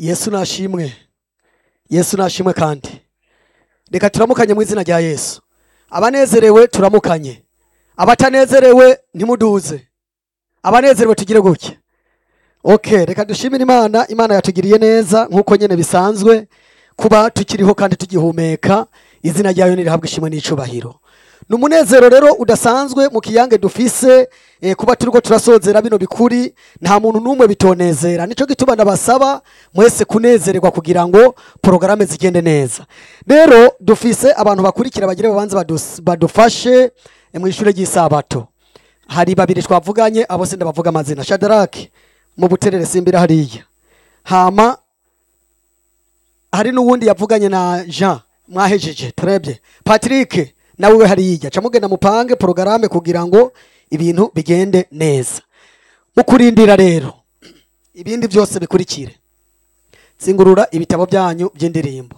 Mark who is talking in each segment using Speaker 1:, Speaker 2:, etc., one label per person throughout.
Speaker 1: yesu nashimwe yesu nashimwe kandi reka turamukanye mu izina rya yesu abanezerewe turamukanye abatanezerewe ntimuduze abanezerewe tugire gutya okay reka dushimire imana imana yatugiriye neza nk'uko nyine bisanzwe kuba tukiriho kandi tugihumeka izina ryayo nirihabwa ishimwe n'icubahiro ni umunezero rero udasanzwe mu kiyange dufise eh, kuba turiko turasozera bino bikuri nta muntu n'umwe bitonezera nico gituma ndabasaba mwese kunezererwa kugira ngo porogaramu zigende neza rero dufise abantu bakurikira bagire babanze badus- badufashe eh, mu ishure ry'isabato hari babiri twavuganye abo se ndabavuga amazina shadaraki mu buterere simbira hariya hama hari n'uwundi yavuganye na jean mwahejeje turebye patrick nawe we hariya ca mugenda mupange porogaramu kugira ngo ibintu bigende neza mu kurindira rero ibindi byose bikurikire zingurura ibitabo byanyu by'indirimbo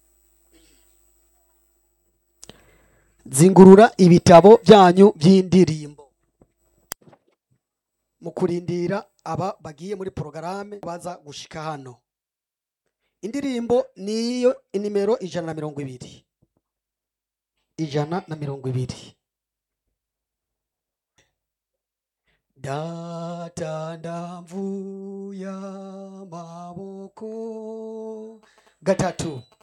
Speaker 1: zingurura ibitabo byanyu by'indirimbo mu kurindira aba bagiye muri porogaramu baza gushika hano indirimbo niyo nimero ijana na mirongo ibiri ijana na mirongo ibiri data ndamvuye amaboko gatatu